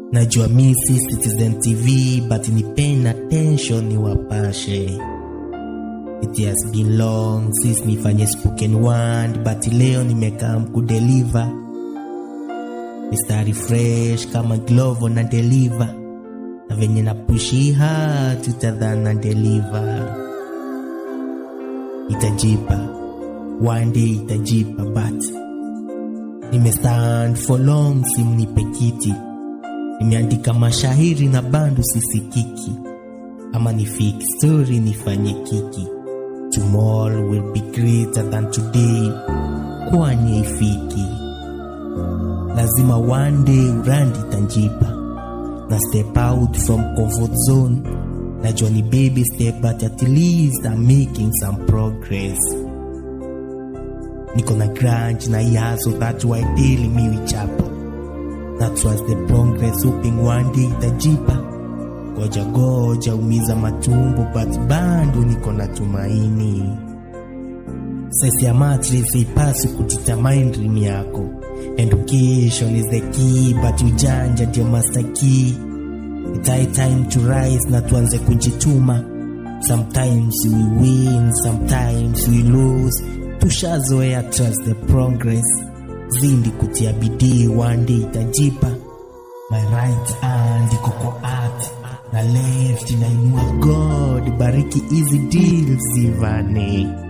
najua mi si citizen tv but ni paying attention ni wapashe it has been long since nifanye spoken word but leo nimekam kudeliver mistari fresh kama glovo na deliver na venye na pushi hard tutadhana na deliver itajipa one day itajipa but nimestand for long simnipe kiti nimeandika mashahiri na bando sisikiki ama ni fake story nifanye kiki tomorrow will be greater than today kwanye ifiki lazima one day urandi tanjipa na step out from comfort zone najua ni baby step but at least I'm making some progress niko na grunge na yazo that's why daily mi wichapa that was the progress hoping one day itajipa goja goja umiza matumbo but bado niko na tumaini sesi ya matrix haipasi kutitamain dream yako education is the key but ujanja ndio master key It's high time to rise na tuanze kujituma sometimes we win sometimes we lose tushazoea trust the progress zindi kutia bidii one day itajipa my right hand iko kwa art na left inainua god bariki hizi deals zivane